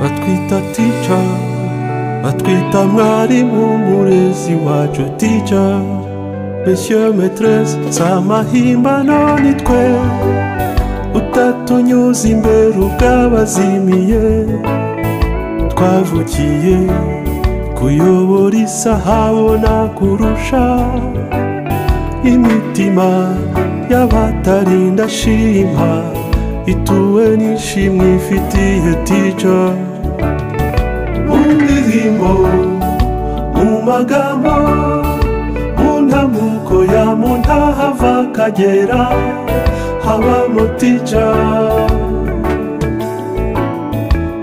batwita tica batwita mwarimu murezi wacu tica monsieur metreze si amahimbano ni twe utatunyuze imbere ubwabazimiye twavukiye kuyobora isahabona kurusha imitima y'abatarinda shima ituwe n'ishimwe ifitiye tica mu ndirimbo mu magambo mu ntamuko ya mu ntahava akagera habamo tica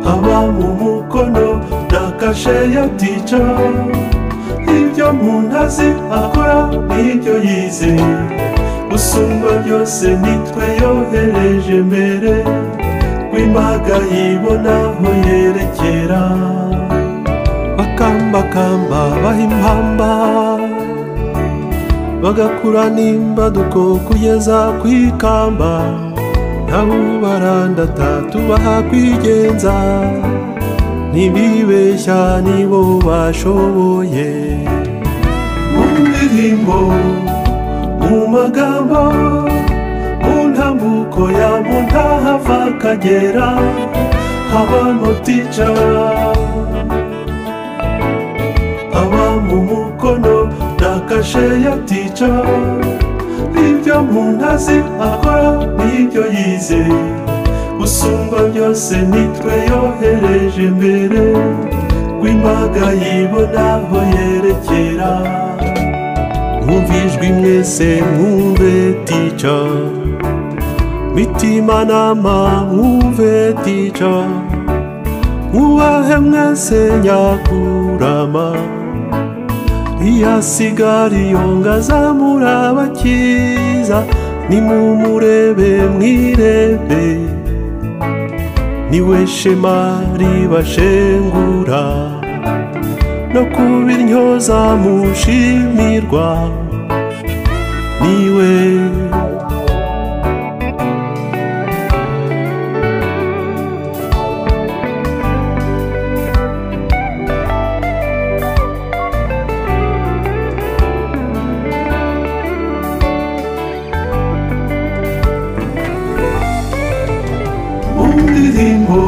haba mu mukono na kashe ya tica ibyo umuntu azi akora n'ibyo yizeye usumba byose nitwe yohereje mbere rw'imbaga yibona aho yerekera bakambakamba baha impamba bagakura n'imbaduko kugeza ku ikamba nabo barandata tubaha kwigenza ntibibeshya nibo bashoboye mu ndirimbo mu magambo mu ntambuko ya mu ntahava akagera habamo tica haba mu mukono na kashe ya tica ibyo umuntu azi akora n'ibyo yizeye usumba byose nitwe yohereje mbere rw'imbaga yibona aho yerekera mwumvijwe mwese mwumve tica mitima nama mwumve tica mwubahe mwese nyakurama ntiyasigara iyo zamura abakiza nimumurebe mwirebe niwe shema ribashengura no kuba intyoza mushimirwa niwe mu ndirimbo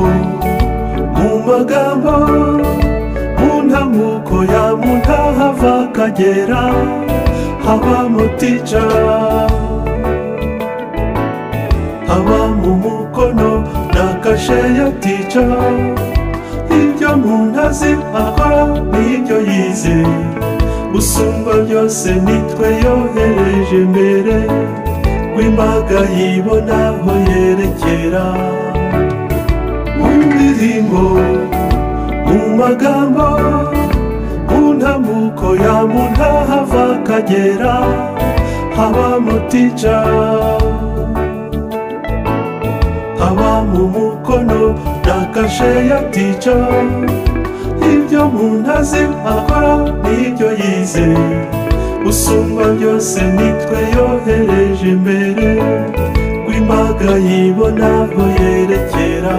mu magambo ntamuko ya muntahava akagera habamo tica haba mu mukono na kashe ya tica ibyo umuntu azi akora n'ibyo yizeye usumba byose nitwe yohereje mbere rw'imbaga yibona aho yerekera mu ndirimbo mu magambo mu ntambuko ya mu ntahava akagera habamo tica haba mu mukono na kashe ya tica ibyo umuntu azi akora n'ibyo yizeye usumba byose nitwe yohereje mbere rw'imbaga yibona aho yerekera